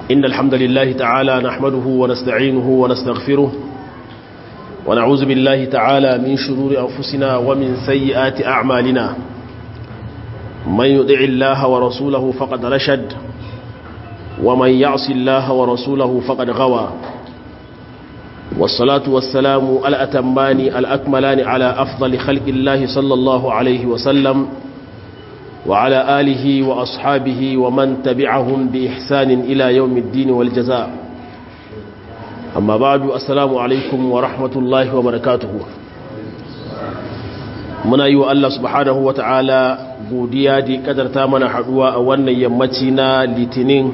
إن الحمد لله تعالى نحمده ونستعينه ونستغفره ونعوذ بالله تعالى من شرور أنفسنا ومن سيئات أعمالنا من يدع الله ورسوله فقد رشد ومن يعص الله ورسوله فقد غوى والصلاة والسلام الأتمان الأكملان على أفضل خلق الله صلى الله عليه وسلم وعلى آله وأصحابه ومن تبعهم بإحسان إلى يوم الدين والجزاء أما بعد السلام عليكم ورحمة الله وبركاته muna yi wa Allah subhanahu wa ta'ala godiya da kadarta mana haduwa a wannan yammaci na litinin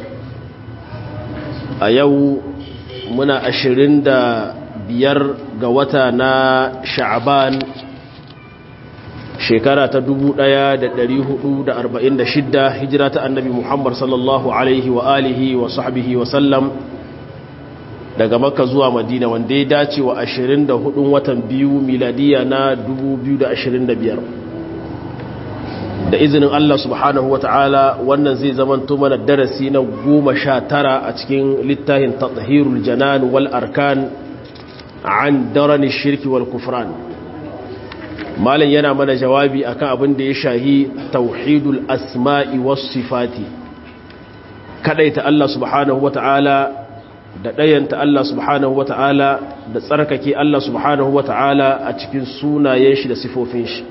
a yau muna ashirin da biyar ga wata na sha'aban shekara ta dubu ɗaya da da da arba'in shidda hijira ta annabi muhammad sallallahu alaihi wa alihi wa sahbihi wa sallam daga makka zuwa madina wanda ya dace wa 24 watan biyu miladiya na 2025 da izinin Allah subhanahu wa ta'ala wannan zai zamanto mana darasi na goma sha tara a cikin littafin tathirul janan wal arkan an darani shirki wal kufran malam yana mana jawabi akan abin da ya shahi tauhidul asma'i was sifati kadaita Allah subhanahu wa ta'ala da ɗayanta Allah subhanahu wa ta'ala da tsarkake Allah subhanahu wa ta'ala a cikin sunayen shi da sifofin shi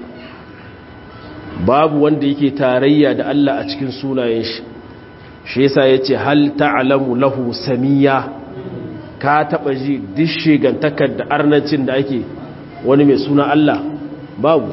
babu wanda yake tarayya da Allah a cikin sunayen shi shi yasa yace hal ta'lamu lahu samiya ka taba ji dishe gantakar da arnancin da ake wani mai suna Allah babu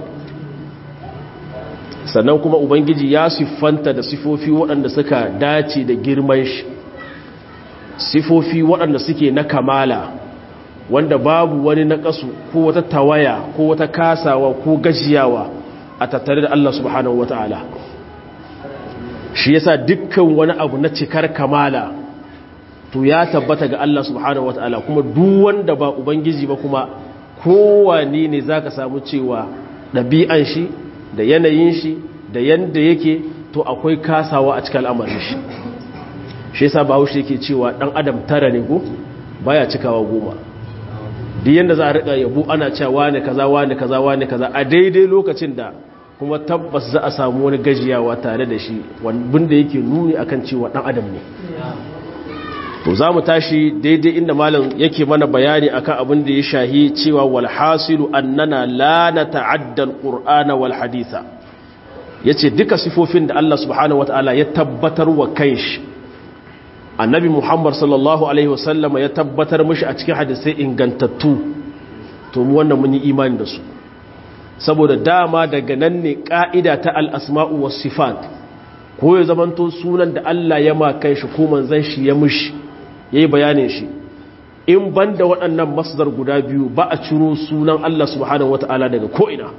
sannan kuma ubangiji ya siffanta da sifofi waɗanda suka dace da girman shi sifofi waɗanda suke na kamala wanda babu wani naƙasu ko wata tawaya ko wata kasawa ko gajiyawa a tattare da Allah subhanahu wata'ala shi yasa dukkan wani abu na cikar kamala to ya tabbata ga Allah subhanahu wata'ala kuma duk wanda ba ubangiji ba kuma kowane ne zaka samu cewa ɗabi'an shi da yanayin shi da yanda yake to akwai kasawa a cikin al'amarin shi shi yasa bahaushe yake cewa dan adam tara ne ko baya cikawa goma duk yanda za a rika yabo ana cewa wani kaza wani kaza wani kaza a daidai lokacin da kuma tabbas za a samu wani gajiyawa tare da shi wanda yake nuni akan cewa dan adam ne to za mu tashi daidai inda malam yake mana bayani akan abin da ya shahi cewa wal hasilu annana la nata'adda al-qur'ana wal haditha yace duka sifofin da Allah subhanahu wataala ya tabbatar wa kanshi annabi muhammad sallallahu alaihi wasallam ya tabbatar mashi a cikin hadisai ingantattu to mu wannan mun yi imani da su saboda dama daga nan ne ka'ida ta al'asma'u was sifat ko ya zamanto sunan da Allah ya makan shi ko manzan shi ya mushi ya yi bayanin shi in ban da waɗannan masdar guda biyu ba a ciro sunan Allah subhanahu wata'ala daga ko'ina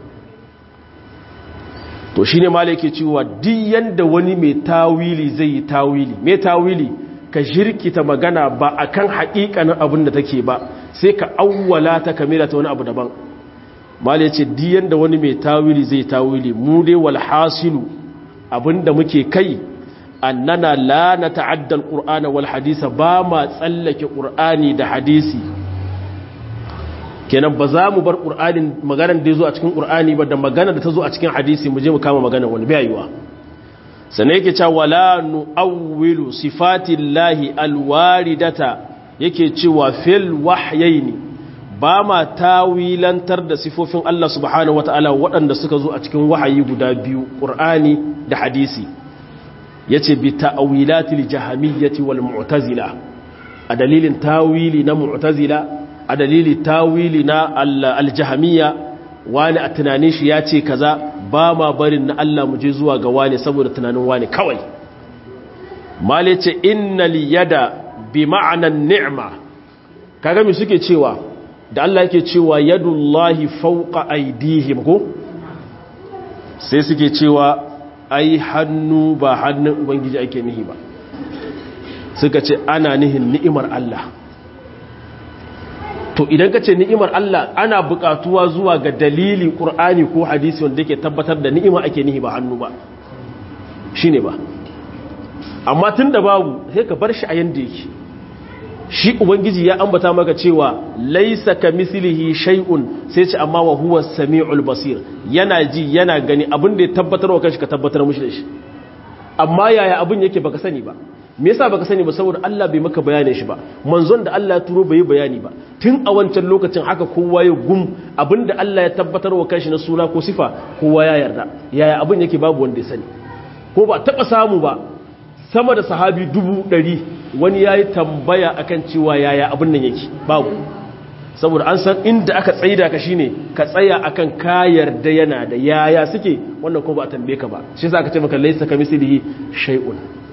to shi ne mala yake cewa diyan da wani mai tawili zai yi tawili mai tawili ka jirkita magana ba a kan haƙiƙanin abin da take ba sai ka awwala ta kamila ta wani abu daban mal ya ce diyan da wani mai tawili zai tawili mu dai wal hasilu abin da muke kai annana la na ta'adda alqur'ana wal hadisa ba ma tsallake qur'ani da hadisi kenan ba za mu bar qur'anin maganar da ya zo a cikin qur'ani ba da magana da ta zo a cikin hadisi mu je mu kama magana wani bai yiwa sannan yake cewa wala nu'awwilu sifatillahi alwaridata yake cewa fil wahyaini ba ma tawilantar da sifofin Allah subhanahu wataala waɗanda suka zo a cikin wahayi guda biyu Qur'ani da hadisi yace bi ta'wilatil jahmiyyati wal mu'tazila a dalilin tawili na mu'tazila a dalilin tawili na al-jahmiyya wani a tunanin shi ya ce kaza ba ma barin na Allah mu je zuwa ga wani saboda tunanin wani kawai male ce innal yada bi ma'anan ni'ma kaga me suke cewa da Allah yake cewa yadullahi fawqa aydihim ko sai suke cewa ai hannu ba hannun ubangiji ake nihi ba suka ce ana nihin ni'imar Allah to idan ka ce ni'imar Allah ana buƙatuwa zuwa ga dalili ƙur'ani ko hadisi wanda yake tabbatar da ni'ima ake nihi ba hannu ba shi ne ba amma tun da babu sai ka bar shi a yanda yake shi ubangiji ya ambata maka cewa laisa ka mislihi shay'un sai ce amma wa huwa samiul basir yana ji yana gani abin da ya tabbatar wa kanshi ka tabbatar mishi da shi amma yaya abin yake baka sani ba me yasa baka sani ba saboda Allah bai maka bayanin shi ba manzon da Allah ya turo bai bayani ba tun a wancan lokacin haka kowa ya gum abinda Allah ya tabbatar wa kanshi na suna ko sifa kowa ya yarda yaya abin yake babu wanda ya sani ko ba taba samu ba sama da sahabi dubu ɗari wani ya yi tambaya akan cewa yaya abin nan yake babu saboda an san inda aka tsaida ka shine ka tsaya akan ka yarda yana da yaya suke wannan ko ba a tambaye ka ba shi yasa aka ce maka laysa kamislihi shay'un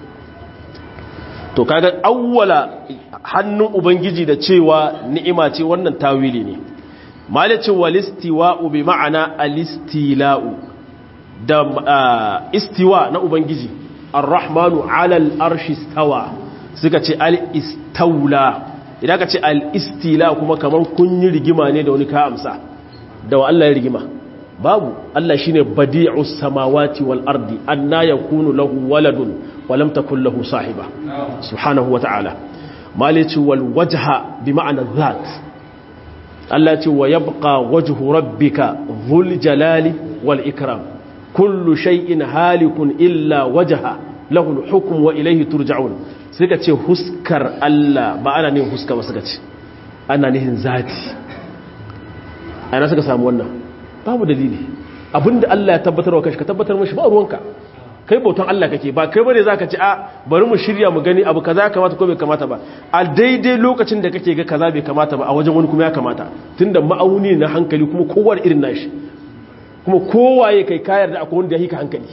to kaga awwala hannun ubangiji da cewa ni'ima ce wannan tawili ne malaci walistiwa'u bi ma'ana alistila'u da istiwa na ubangiji ar-rahmanu 'ala al-arshi stawa suka ce al-istawla idan ka ce al-istila kuma kaman kun yi rigima ne da wani ka amsa da wa Allah ya rigima babu Allah shine badi'us samawati wal ardi anna yakunu lahu waladun wa lam takul lahu sahiba subhanahu wa ta'ala malici wal wajha bi ma'ana dhat Allah ce wa yabqa wajhu rabbika dhul jalali wal ikram kullu shay'in halikun illa wajha lahu al hukm wa ilayhi turja'un suka ce huskar Allah ba ana ne huska ba suka ce ana nihin zati ana suka samu wannan babu dalili abinda Allah ya tabbatar wa kashi ka tabbatar mashi ba ruwanka kai bautan Allah kake ba kai bane zaka ci a bari mu shirya mu gani abu kaza kamata ko bai kamata ba a daidai lokacin da kake ga kaza bai kamata ba a wajen wani kuma ya kamata tunda ma'auni na hankali kuma kowa da irin nashi kuma kowaye kai kayar da akwai wanda ya hika hankali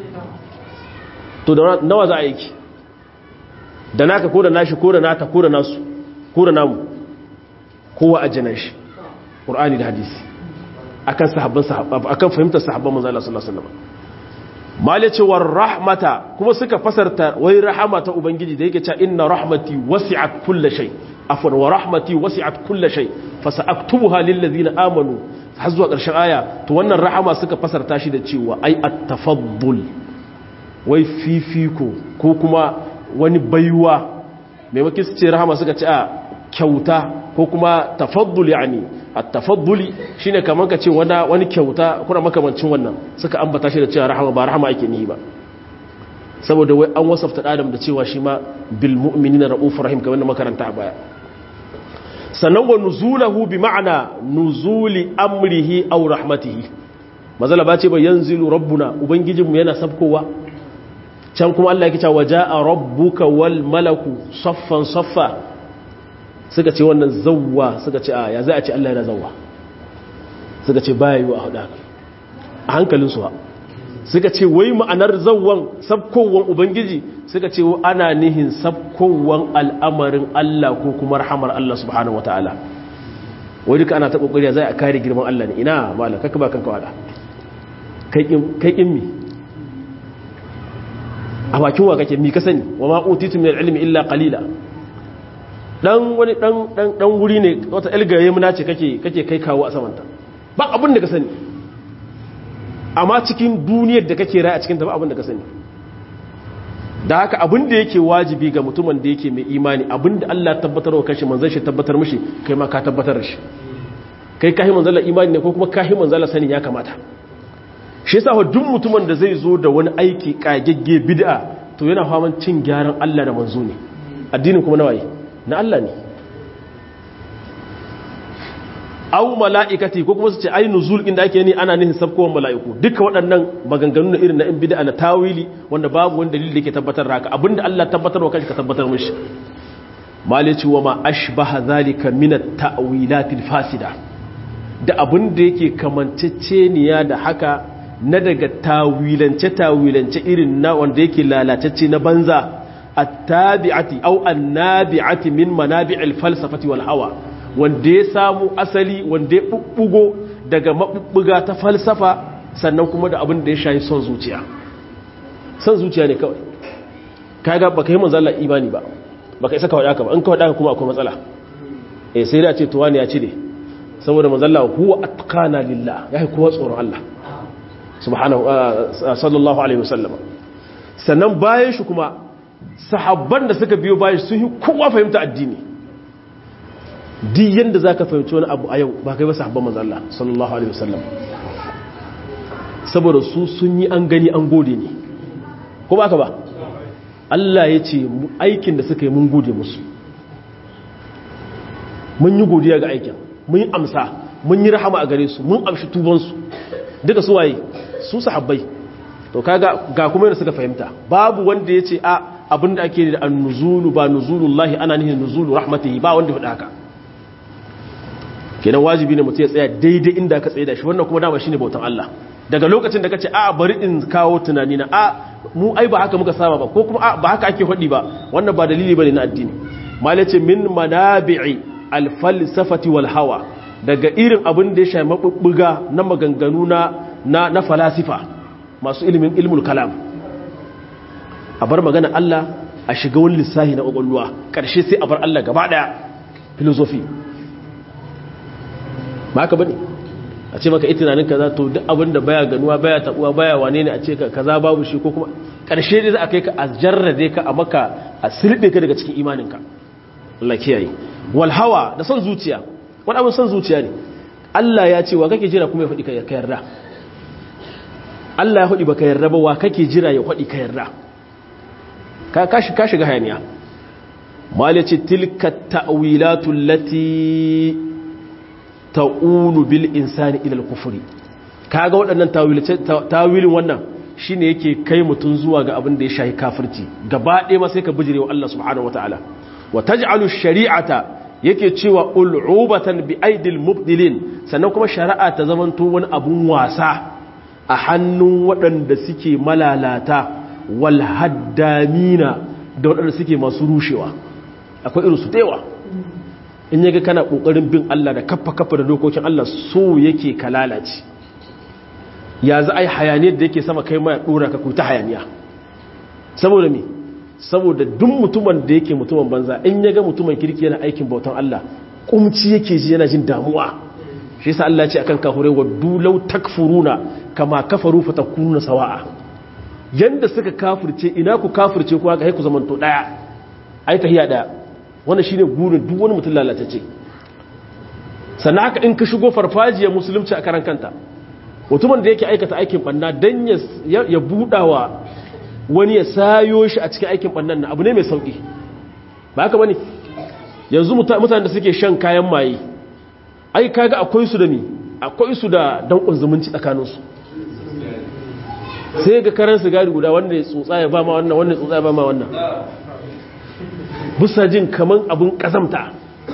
to da nawa za a yi ki da naka ko da nashi ko da nata ko da nasu ko da namu kowa a jinan shi qur'ani da hadisi akan sahabban sahabba akan fahimtar sahabban manzo Allah sallallahu alaihi wasallam malicewar rahmata kuma suka fasarta wai rahama ta ubangiji da yake cewa inna rahmati wasi'at kulli shay afwan wa rahmati wasi'at kulli shay fasaktubuha lil ladina amanu har zuwa ƙarshen aya to wannan rahama suka fasarta shi da cewa ai at-tafaddul wai fifiko ko kuma wani baiwa maimakon su ce rahama suka ce a kyauta ko kuma tafaddul yani at-tafadduli shine kaman ka ce wani wani kyauta kuna makamancin wannan suka ambata shi da cewa rahama ba rahama ake nihi ba saboda wai an wasafta adam da cewa shi ma bil mu'minina raufur rahim kamar makaranta a baya sannan wa nuzulahu bi ma'ana nuzuli amrihi aw rahmatihi mazala ba ce ba yanzilu rabbuna ubangijinmu yana sabkowa can kuma Allah yake cewa jaa rabbuka wal malaku saffan saffa suka ce wannan zawwa suka ce a ya za a ce Allah yana zawwa suka ce baya yi wa hada a hankalinsu ha suka ce wai ma'anar zawwan sabkowan ubangiji suka ce ana nihin sabkowan al'amarin Allah ko kuma rahamar Allah subhanahu wataala wai duka ana ta kokari zai a kare girman Allah ne ina mala kaka ba kanka wada kai kin mi a bakin wa kake mi ka sani wa ma utitu min ilmi illa qalila dan wani dan dan dan wuri ne wata ilgaye muna ce kake kake kai kawo a samanta ba abin da ka sani amma cikin duniyar da kake rai a cikin ta ba abin da ka sani da haka abin da yake wajibi ga mutumin da yake mai imani abin da Allah tabbatar wa kanshi manzon shi tabbatar mishi kai ma ka tabbatar da shi kai kahi manzon imani ne ko kuma kahi manzon sani ya kamata shi yasa duk mutumin da zai zo da wani aiki kagegge bid'a to yana faman cin gyaran Allah da manzo ne addinin kuma nawaye na Allah ne au mala'ikati ko kuma su ce ai nuzul inda ake ni ana nihin sabkowan mala'iku duka waɗannan maganganu na irin na in bid'a na tawili wanda babu wani dalili da ke tabbatar haka abinda Allah tabbatar wa kanshi ka tabbatar mishi malici wa ma ashbaha zalika min at-ta'wilatil fasida da abinda yake kamanceceniya da haka na daga tawilance tawilance irin na wanda yake lalatacce na banza at-tabi'ati aw an-nabi'ati min manabi'il falsafati wal hawa wanda ya samu asali wanda ya bubbugo daga mabubbuga ta falsafa sannan kuma da abin da ya shayi son zuciya son zuciya ne kawai kaga baka yi manzo Allah imani ba baka isa kawai haka ba in kawai haka kuma akwai matsala eh sai da ce to wani ya cire saboda manzo Allah huwa atqana lillah yayi kowa tsoron Allah subhanahu sallallahu alaihi wasallam sannan bayan shi kuma sahabban da suka biyo bayan sun yi kowa fahimta addini duk yanda za ka fahimci wani abu a yau ba kai ba sahabban manzan Allah sallallahu alaihi wasallam saboda su sun yi an gani an gode ne ko ba ka ba Allah ya ce aikin da suka yi mun gode musu mun yi godiya ga aikin mun yi amsa mun yi rahama a gare su mun amshi tubansu duka su waye su sahabbai to kaga ga kuma yadda suka fahimta babu wanda ya ce a abinda ake da annuzulu ba nuzulullahi ana nihin nuzulu rahmatihi ba wanda faɗa haka kenan wajibi ne mutum ya tsaya daidai inda ka tsaye da shi wannan kuma dama shine bautan Allah daga lokacin da kace a bari in kawo tunani na a mu ai ba haka muka saba ba ko kuma a ba haka ake faɗi ba wannan ba dalili bane na addini malace min manabi'i al-falsafati wal hawa daga irin abin da ya shafi mabubbuga na maganganu na na falasifa masu ilimin ilmul kalam a bar magana Allah a shiga wani lissahi na ƙwaƙwalwa ƙarshe sai a bar Allah gaba ɗaya filosofi ba haka bane a ce maka itinanin kaza to duk abin da baya ganuwa baya tabuwa baya wane ne a ce ka kaza babu shi ko kuma ƙarshe dai za a kai ka a jarrade ka a maka a sirɗe ka daga cikin imaninka Allah kiyaye wal hawa da son zuciya wani abin son zuciya ne Allah ya ce wa kake jira kuma ya faɗi ka yarda Allah ya faɗi ba ka yarda ba wa kake jira ya faɗi ka yarda ka shiga hayaniya malice tilka ta'wilatu lati ta'ulu bil insani ila al-kufri kaga waɗannan tawilin wannan shine yake kai mutun zuwa ga abin da ya shahi kafirci gaba ɗaya ma sai ka bijirewa Allah subhanahu wataala wa taj'alu shari'ata yake cewa ul'ubatan bi aidil mubdilin sannan kuma shari'a ta zamanto wani abun wasa a hannun waɗanda suke malalata wal haddamina da waɗanda suke masu rushewa akwai irin su yawa in yaga kana ƙoƙarin bin Allah da kaffa kaffa da dokokin Allah so yake ka lalace ya za a yi hayaniyar da yake sama kai ma ya ɗora ka ta hayaniya saboda me saboda duk mutumin da yake mutumin banza in yaga mutumin kirki yana aikin bautan Allah kumci yake ji yana jin damuwa shi yasa Allah ce akan kahure wa dulau takfuruna kama kafaru fatakununa sawa'a yanda suka kafirce ina ku kafirce ku haka ku zamanto daya ai tahiya daya wannan shine gurin duk wani mutum lalatacce sannan haka in ka shigo farfajiyar musulunci a karan kanta mutumin da yake aikata aikin banna dan ya ya budawa wani ya sayo shi a cikin aikin bannan nan abu ne mai sauki ba haka bane yanzu mutanen da suke shan kayan maye ai kaga akwai su da ni akwai su da dankon zumunci tsakaninsu sai ga karan sigari guda wanda ya tsotsa ya ba ma wannan wanda ya tsotsa ya ba ma wannan busa jin kaman abin kazamta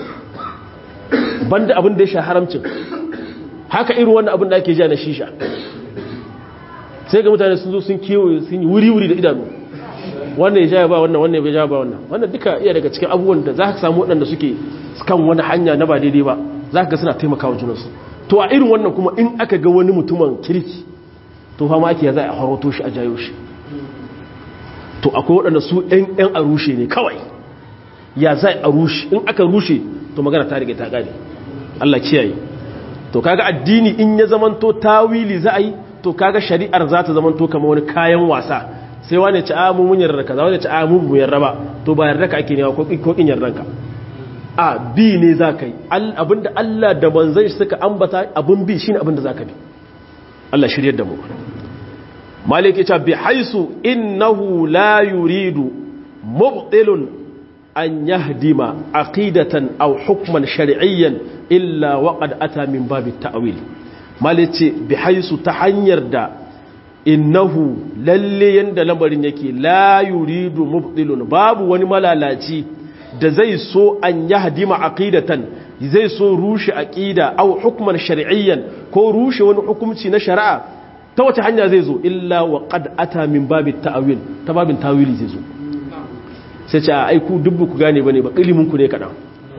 banda abin da ya sha haramcin haka irin wannan abin da ake ja na shisha sai ga mutane sun zo sun kewaye sun yi wuri-wuri da idanu wannan ya ja ba wannan wannan ya ja ba wannan wannan duka iya daga cikin abubuwan da za ka samu waɗanda suke kan wani hanya na ba daidai ba za ka ga suna taimakawa junansu to a irin wannan kuma in aka ga wani mutumin kirki to fama ake ya za a haroto shi a jayo shi to akwai waɗanda su ‘yan a rushe ne kawai ya za a rushe in aka rushe to magana ta rage ta gane Allah kiyaye to kaga addini in ya zamanto tawili za a yi to kaga shari'ar za ta zamanto kama wani kayan wasa sai wani ci amu mun yarda kaza wani ci amu mu yarda ba to ba yarda ka ake ne ko ko kin yardan ka a bi ne za ka yi abinda Allah da manzon shi suka ambata abin bi shine abinda za ka bi Allah shiryar da mu maliki ta bi haisu innahu la yuridu mubtilun an yahdima aqidatan aw hukman shar'iyyan illa waqad ata min babi ta'wil malice bi haisu ta hanyar da innahu lalle yanda lamarin yake la yuridu mubtilun babu wani malalaci da zai so an yahdima aqidatan zai so rushe aqida aw hukman shar'iyyan ko rushe wani hukunci na shari'a ta wace hanya zai zo illa wa qad ata min babi ta'wil ta babin tawili zai zo sai ce ai ku dubbu ku gane bane ba ilimin ku ne kadan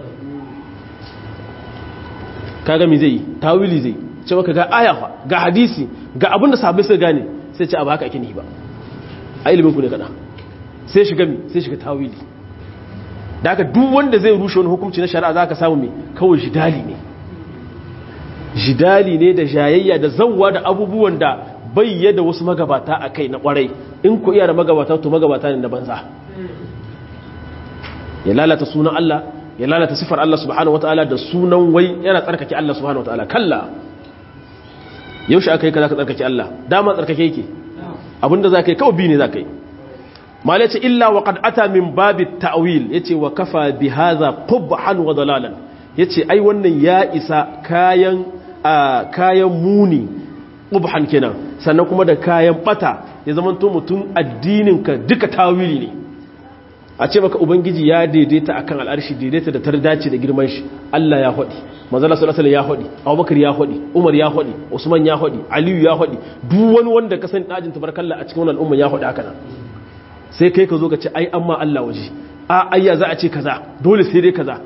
kaga me zai tawili zai ce maka ga aya fa ga hadisi ga abinda sahabbai suka gane sai ce ba haka ake nihi ba a ilimin ku ne kadan sai shiga mi sai shiga tawili da haka duk wanda zai rushe wani hukunci na shari'a zaka samu me kawai jidali ne jidali ne da jayayya da zawwa da abubuwan da bayyada wasu magabata a kai na kwarai in ku iya da magabata to magabata ne na banza ya lalata sunan Allah ya lalata sifar Allah subhanahu wataala da sunan wai yana tsarkake Allah subhanahu wataala kalla yaushe aka yi ka zaka tsarkake Allah dama tsarkake yake abinda zaka yi kawai bi ne zaka yi mal yace illa wa qad ata min babi ta'wil yace wa kafa bi hadha qubhan wa dalalan yace ai wannan ya isa kayan kayan muni qubhan kenan sannan kuma da kayan bata ya zama to mutum addinin ka duka tawili ne a ce maka ubangiji ya daidaita akan al'arshi daidaita da tardace da girman shi Allah ya hodi manzala sallallahu alaihi ya hodi Abubakar ya hodi Umar ya hodi Usman ya hodi Aliyu ya hodi duk wani wanda ka san dajin tabarakallah a cikin wannan umma ya hodi haka nan sai kai ka zo ka ce ai amma Allah waje a ayya za a ce kaza dole sai dai kaza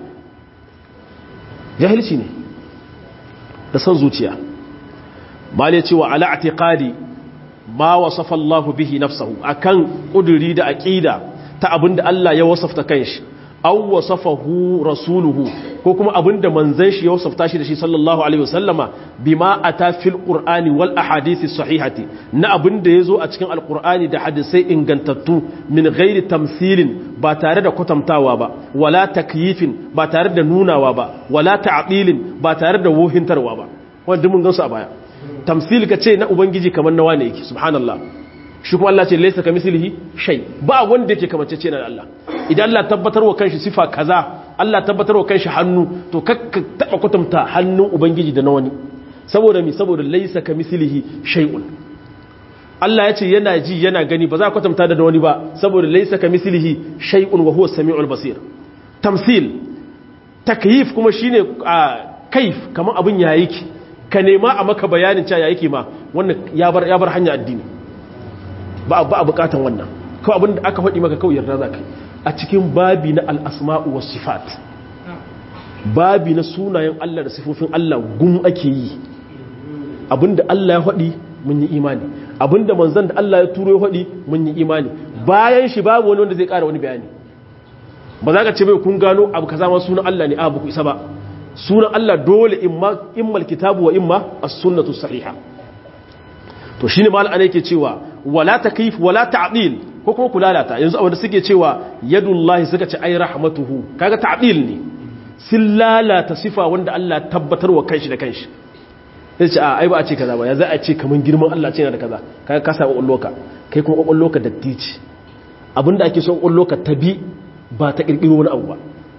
jahilci ne da san zuciya mal ya ce wa ala i'tiqadi ma wasafa Allah bihi nafsuhu akan kuduri da aqida ta abinda Allah ya wasafta kanshi aw wasafahu rasuluhu ko kuma abinda manzon shi ya wasafta shi da shi sallallahu alaihi wasallama bima ata fil qur'ani wal ahadisi sahihati na abinda yazo a cikin alqur'ani da hadisai ingantattu min ghairi tamthilin ba tare da kwatantawa ba wala takyifin ba tare da nunawa ba wala ta'dilin ba tare da wohintarwa ba wanda mun gansu a baya tamthil kace na ubangiji kamar nawa ne yake subhanallah shi kuma Allah ce laisa ka mislihi shay ba wanda yake kamance ce na Allah idan Allah tabbatar wa kanshi sifa kaza Allah tabbatar wa kanshi hannu to kakka taba kwatanta hannun ubangiji da na wani saboda mi saboda laisa ka mislihi shay'un Allah ya ce yana ji yana gani ba za ka kwatanta da wani ba saboda laisa ka mislihi shay'un wa huwa samiul basir tamsil takyif kuma shine kaif kamar abin ya yake ka nema a maka bayanin cewa ya yake ma wannan ya bar ya bar hanya addini ba a bukatan wannan kawai abinda aka faɗi maka kawai yarda za ka a cikin babi na al'asma'u wa sifat babi na sunayen Allah da sifofin Allah gum ake yi abinda Allah ya faɗi mun yi imani abinda manzan da Allah ya turo ya faɗi mun yi imani bayan shi babu wani wanda zai ƙara wani bayani ba za ka ce bai kun gano abu ka zama sunan Allah ne abu ku isa ba sunan Allah dole imma kitabu wa imma as-sunnatu sahiha to shine mal ana yake cewa wala takyif wala ta'dil ko kuma kulalata yanzu abin da suke cewa yadullahi suka ce ai rahmatuhu kaga ta'dil ne sun lalata sifa wanda Allah tabbatar wa kanshi da kanshi sai ce a ai ba a ce kaza ba ya za a ce kaman girman Allah ce yana da kaza kaga ka sa kokolloka kai kuma kokolloka dattici abinda ake son kokolloka tabi ba ta kirkiro wani abu ba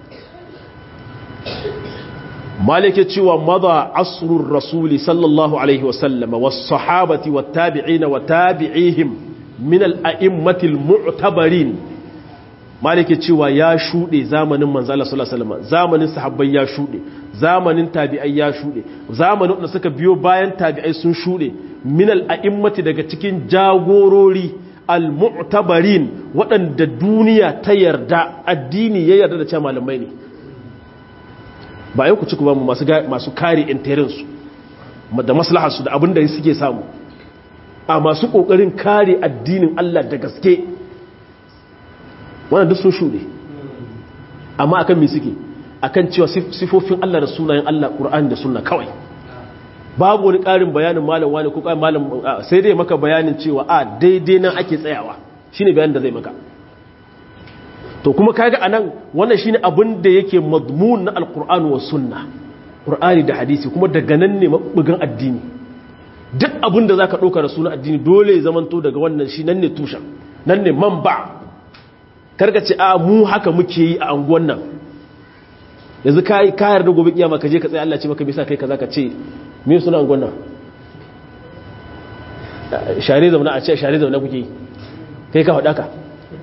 malike cewa maza asrur rasuli sallallahu alaihi wasallam was sahabati wat tabi'in wa tabi'ihim min al a'immatil mu'tabarin malike cewa ya shude zamanin manzo Allah sallallahu alaihi wasallam zamanin sahabbai ya shude zamanin tabi'ai ya shude zamanin da suka biyo bayan tabi'ai sun shude min al a'immati daga cikin jagorori al mu'tabarin waɗanda duniya ta yarda addini ya yarda da cewa malamai ne ba yau ku ci ku ba mu masu kare intarinsu da maslaharsu da abin da suke samu a masu ƙoƙarin kare addinin Allah da gaske wannan duk sun shuɗe amma akan me suke akan cewa sifofin Allah da sunayen Allah Qur'ani da sunna kawai babu wani ƙarin bayanin malam wani ko ƙarin malam sai dai maka bayanin cewa a daidai nan ake tsayawa shine bayanin da zai maka to kuma kaga anan wannan shine abin da yake madmun na alqur'ani was sunna qur'ani da hadisi kuma daga nan ne mabugan addini duk abin da zaka dauka da sunan addini dole ya zamanto daga wannan shi nan ne tushen nan ne manba karka ce a mu haka muke yi a anguwan nan yanzu kai kayar da gobe kiyama ka je ka tsaya Allah ce maka bisa kai kaza ka ce me suna anguwan nan share zauna a ce share zauna kuke yi kai ka faɗa ka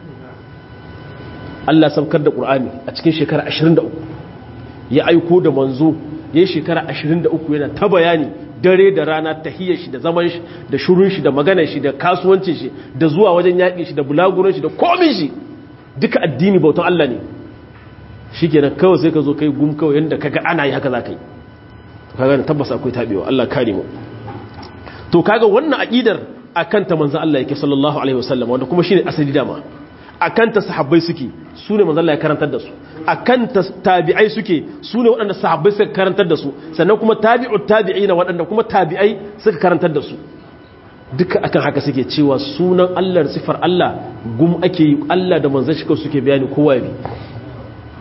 Allah saukar da ƙur'ani a cikin shekara 23 ya aiko da manzo ya yi shekara 23 yana ta bayani dare da rana ta hiyar shi da zaman shi da shurun shi da maganar shi da kasuwancin shi da zuwa wajen yaƙin shi da bulaguran shi da komin shi duka addini bautan Allah ne shi kenan kawai sai ka zo kai gum kawai yadda kaga ana yi haka za ka yi kaga da tabbas akwai tabewa Allah kare mu to kaga wannan aqidar akan ta manzo Allah yake sallallahu alaihi wasallam wanda kuma shine asali dama akan ta sahabbai suke su ne manzon Allah ya karantar da su akan ta tabi'ai suke su ne waɗanda sahabbai suka karantar da su sannan kuma tabi'ut tabi'ina waɗanda kuma tabi'ai suka karantar da su duka akan haka suke cewa sunan Allah da sifar Allah gum ake yi Allah da manzon shi suke bayani kowa bi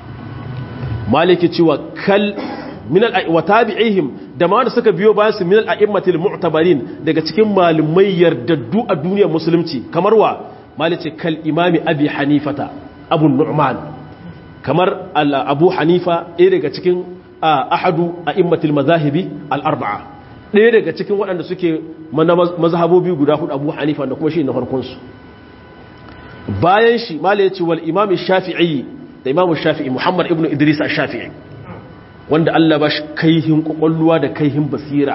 maliki cewa kal min al wa tabi'ihim da ma da suka biyo bayan su min al a'immatil mu'tabarin daga cikin malumai yardaddu a duniyar musulunci kamar wa malice kal imami abi hanifata abu nu'man kamar abu hanifa ɗaya daga cikin ahadu a'immatil mazahibi al arba'a ɗaya daga cikin waɗanda suke mazhabobi guda hudu abu hanifa da kuma shi na farkonsu bayan shi mala ya ce wal imam shafi'i da imam shafi'i muhammad ibn idris shafi'i wanda allah ba shi kaihin kwakwalluwa da kaihin basira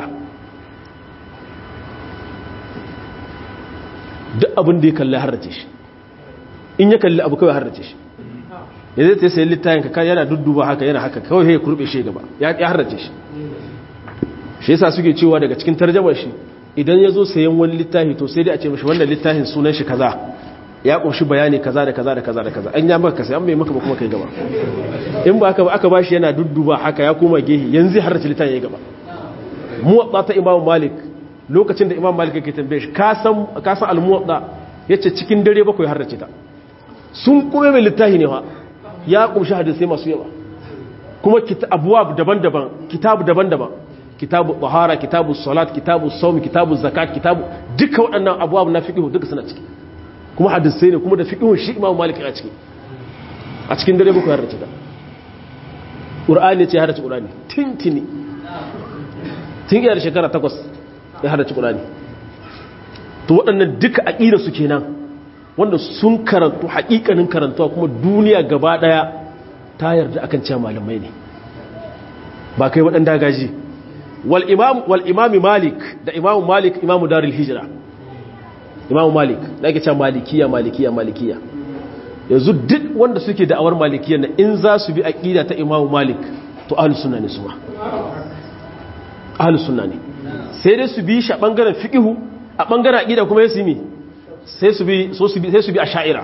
duk abin da ya kalli harrace shi in ya kalli abu kawai harrace shi ya zai ta sayi littayin ka yana dudduba haka yana haka kawai ya kurbe shi gaba ya harrace shi shi yasa suke cewa daga cikin tarjamar shi idan ya zo sayan wani littafi to sai dai a ce mashi wannan littafin sunan shi kaza ya kunshi bayani kaza da kaza da kaza da kaza an ya maka sai an bai maka ba kuma kai gaba in ba aka ba aka bashi yana dudduba haka ya koma gehi yanzu har ta littafin ya gaba muwatta ta imam malik lokacin da imam malik yake tambaye shi ka san ka san al-muwatta yace cikin dare bakwai har ta sun kuma mai littafi ne fa ya kunshi hadisi masu yawa kuma abuwab daban-daban kitabu daban-daban kitabu tahara kitabu salat kitabu saumi kitabu zakat kitabu duka waɗannan abubuwa na fiqh duka suna ciki kuma hadisai ne kuma da fiqh shi Imam Malik a ciki a cikin dare bako harrace da Qur'ani ce harrace Qur'ani tintini tun iya da shekara takwas ya harrace Qur'ani to waɗannan duka aqida su kenan wanda sun karantu haƙiƙanin karantuwa kuma duniya gaba ɗaya ta yarda akan cewa malamai ne ba kai waɗanda gaji wal'imami malik da imamu malik imamu daril hijira imamu malik da ake cewa malikiya malikiya malikiya yanzu duk wanda suke da'awar malikiya na in za su bi aƙida ta imamu malik to ahalus sunna ne su ma ahalus sunna ne sai dai su bi shi a ɓangaren fiƙihu a ɓangaren aƙida kuma ya simi sai su bi a sha'ira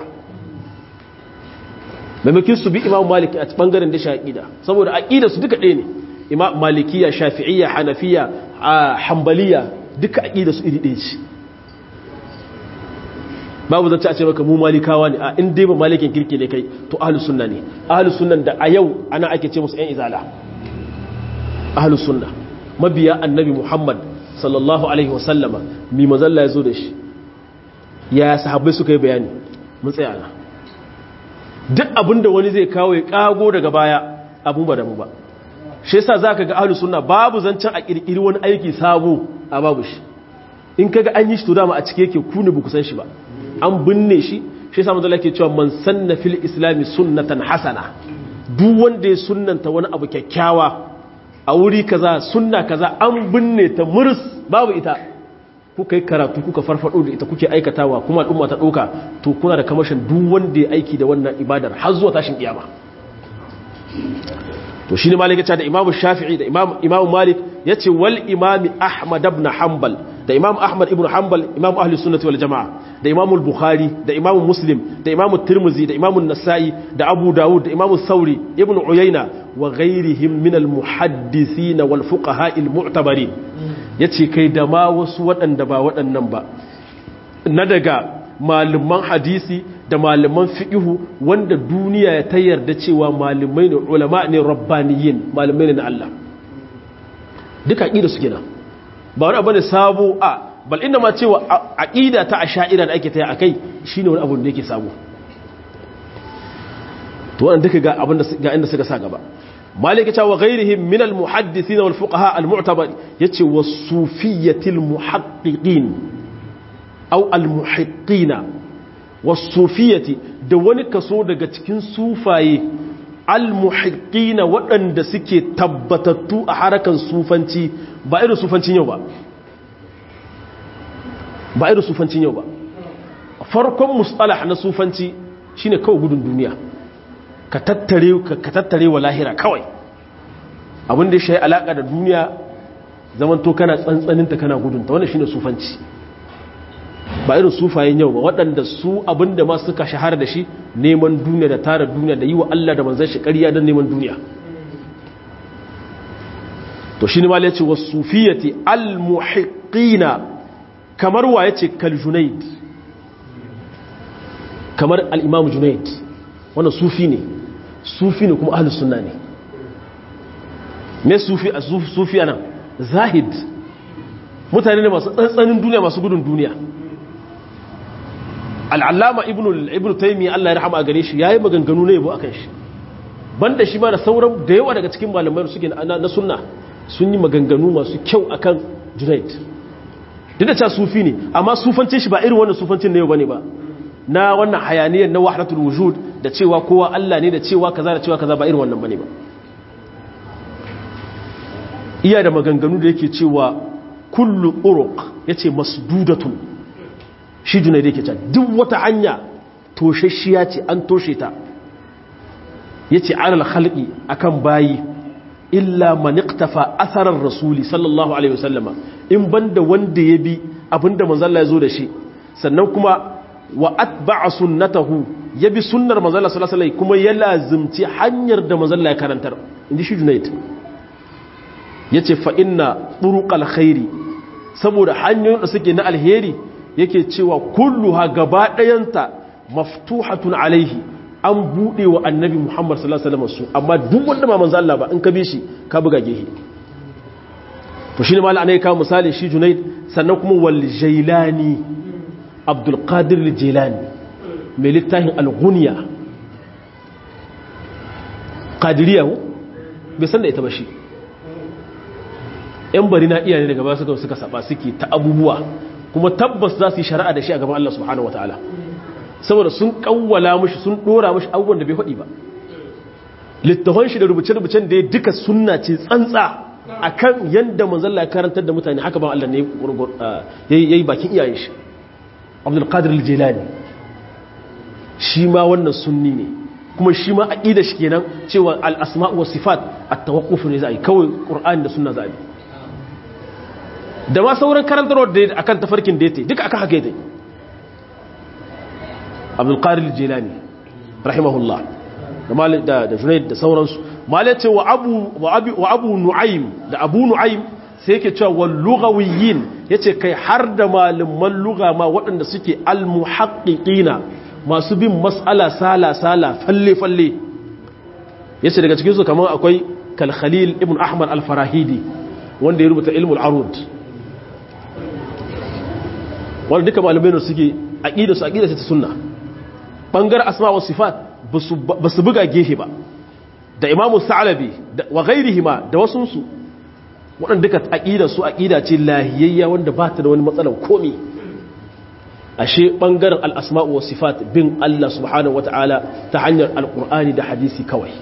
maimakin su bi imamu malik a ɓangaren da shi aƙida saboda aƙida su duka ɗaya ne imam malikiya shafi'iyya hanafiya hanbaliya duka aqida su iri ɗaya ce babu zance a ce maka mu malikawa ne a in dai ba malikin kirki ne kai to ahlus sunna ne ahlus sunnan da a yau ana ake ce musu ƴan izala ahlus sunna mabiya annabi muhammad sallallahu alaihi wasallama mi mazalla ya zo da shi ya sahabbai suka yi bayani mun tsaya na duk abinda wani zai kawo ya kago daga baya abun ba da mu ba shi yasa zaka ga ahlus sunna babu zancen a kirkiri wani aiki sabo a babu shi in kaga an yi shi to dama a cike yake ku ne ku san shi ba an binne shi shi yasa manzo yake cewa man sanna fil islami sunnatan hasana duk wanda ya sunnanta wani abu kyakkyawa a wuri kaza sunna kaza an binne ta murs babu ita kuka yi karatu kuka farfado da ita kuke aikatawa kuma al'umma ta dauka to kuna da kamashin duk wanda ya aiki da wannan ibadar har zuwa tashin kiyama to shine malik ya ce da imamu shafi'i da imamu malik ya ce wal imami ahmad ibn hanbal da imamu ahmad ibn hanbal imamu ahli sunnati wal jama'a da imamu bukhari da imamu muslim da imamu tirmizi da imamu nasa'i da abu dawud da imamu sauri ibn uyayna wa ghairihim min al muhaddisin wal fuqaha al mu'tabarin yace kai da ma wasu waɗanda ba waɗannan ba na daga malaman hadisi da malaman fiƙihu wanda duniya ta yarda cewa malamai ne ulama ne rabbaniyin malamai ne na Allah duka aqida su kenan ba wani abu ne sabo a bal inda ma cewa aqida ta asha'ira da ake taya akai shine wani abu da yake sabo to wannan duka ga abin da ga inda suka sa gaba malika ta wa ghairihim min al muhaddithin wal fuqaha al mu'tabar yace was sufiyyatil muhaqqiqin aw al muhiqqina wasufiyati da wani kaso daga cikin sufaye almuhiqqina waɗanda suke tabbatattu a harakan sufanci ba irin sufancin yau ba ba irin sufancin yau ba farkon mustalah na sufanci shine kawai gudun duniya ka tattare ka tattare wa lahira kawai abin da ya shi alaka da duniya zaman to kana tsantsaninta kana gudunta wannan shine sufanci ba irin sufayen yau ba waɗanda su abinda ma suka shahara da shi neman duniya da tara duniya da yi wa Allah da manzan shi ƙarya don neman duniya to shi ne ma ya ce wa sufiyati al-muhiqqina kamar wa ya ce kal junaid kamar al-imam junaid wannan sufi ne sufi ne kuma ahlus sunna ne me sufi a sufi nan zahid mutane ne masu tsantsanin duniya masu gudun duniya al'allama ibn taimi Allah ya rahama a gare shi ya yi maganganu na yabo a kan shi banda shi ma da sauran da yawa daga cikin malamai suke na sunna sun yi maganganu masu kyau a kan junaid duk da ca sufi ne amma sufancin shi ba irin wannan sufancin na yau ba ne ba na wannan hayaniyar na wahdatul wujud da cewa kowa Allah ne da cewa kaza da cewa kaza ba irin wannan bane ba iya da maganganu da yake cewa kullu uruq yace masdudatun shi junai da yake cewa duk wata hanya toshashiya ce an toshe ta yace alal khalqi akan bayi illa man iqtafa atharar rasuli sallallahu alaihi wasallama in banda wanda ya bi abinda manzo Allah ya zo da shi sannan kuma wa atba'a sunnatahu yabi sunnar manzo Allah sallallahu alaihi kuma ya lazimci hanyar da manzo Allah ya karantar inji shi Junayd yace fa inna turuqal khairi saboda hanyoyin da suke na alheri yake cewa kulluha gaba dayanta maftuhatun alaihi an bude wa annabi Muhammad sallallahu alaihi wasallam su amma duk wanda ba manzo Allah ba in ka bi shi ka buga gehe to shine mallan ne ka misali shi Junayd sannan kuma wal jailani abdulkadir jilani mai littafin alguniya kadiriya bai san da ita ba shi yan bari na iya ne daga ba suka suka saba suke ta abubuwa kuma tabbas za su yi shari'a da shi a gaban Allah subhanahu wataala saboda sun kawwala mushi sun dora mushi abubuwan da bai faɗi ba littafan shi da rubuce-rubucen da ya duka sunna ce tsantsa akan yadda manzalla ya karantar da mutane haka ba Allah ne yayi bakin iyayen shi abdulkadir al-jilani shi ma wannan sunni ne kuma shi ma aqida shi kenan cewa al-asma' wa sifat at-tawaqquf ne zai kawai qur'ani da sunna zai da ma sauran karantarwar da akan tafarkin da yake duka akan haka yake abdulkadir al-jilani rahimahullah da malik da da junayd da sauransu malai ce wa abu wa abi wa abu nu'aym da abu nu'aym sai yake cewa wal lughawiyin yace kai har da malaman lugha ma waɗanda suke al muhaqqiqina masu bin mas'ala sala sala falle falle yace daga cikin su kaman akwai kal khalil ibn ahmad al farahidi wanda ya rubuta ilmul arud wanda duka malamai ne suke aqida su aqida ta sunna bangar asma wa sifat basu buga gefe ba da imamu sa'alabi wa ghairihima da wasunsu waɗanda duka aƙida su aƙida ce lahiyayya wanda ba ta da wani matsalar komi ashe ɓangaren al'asma'u wa sifat bin Allah subhanahu wata'ala ta hanyar alƙur'ani da hadisi kawai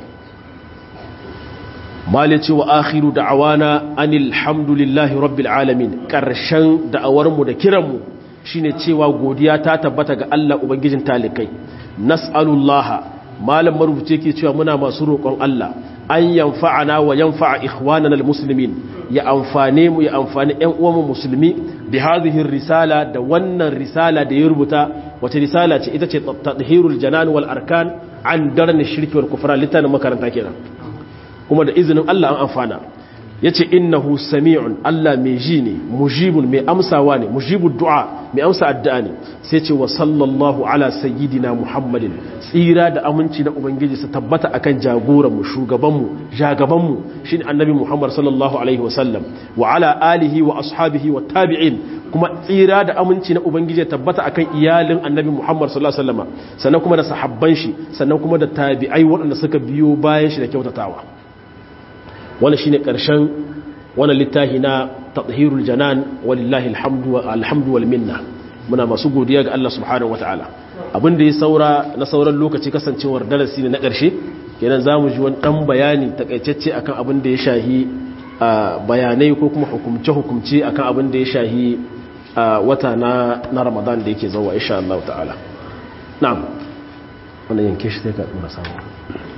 malice wa akhiru da'awana anil hamdulillahi rabbil alamin ƙarshen da'awarmu da kiranmu shine cewa godiya ta tabbata ga Allah ubangijin talikai nas'alullaha malam marubuce ke cewa muna masu roƙon Allah an yanfa'ana wa yanfa'a ikhwanana almuslimin ya amfane mu ya amfani ƴan uwanmu musulmi bi hadhihi risala da wannan risala da ya rubuta wace risala ce ita ce tadhhirul janan wal arkan an darni shirki wal kufra litan makaranta kenan kuma da izinin Allah an amfana yace innahu sami'un Allah mai ji ne mujibun mai amsawa ne mujibud du'a mai amsa addu'a ne sai ce wa sallallahu ala sayyidina muhammadin tsira da aminci na ubangiji su tabbata akan jagoran mu shugaban mu jagaban mu shine annabi muhammad sallallahu alaihi wasallam wa ala alihi wa ashabihi wa tabi'in kuma tsira da aminci na ubangiji tabbata akan iyalin annabi muhammad sallallahu alaihi wasallam sannan kuma da sahabban shi sannan kuma da tabi'ai waɗanda suka biyo bayan shi da kyautatawa wannan shine karshen wannan littafi na tathhirul janan walillahi alhamdu alhamdu wal minna muna masu godiya ga Allah subhanahu wataala abin da ya saura na sauran lokaci kasancewar darasi ne na karshe kenan zamu ji wani dan bayani takaitacce akan abin da ya shahi bayanai ko kuma hukumce hukumce akan abin da ya shahi wata na na Ramadan da yake zuwa insha Allah ta'ala na'am wannan yanke shi sai ka dora samu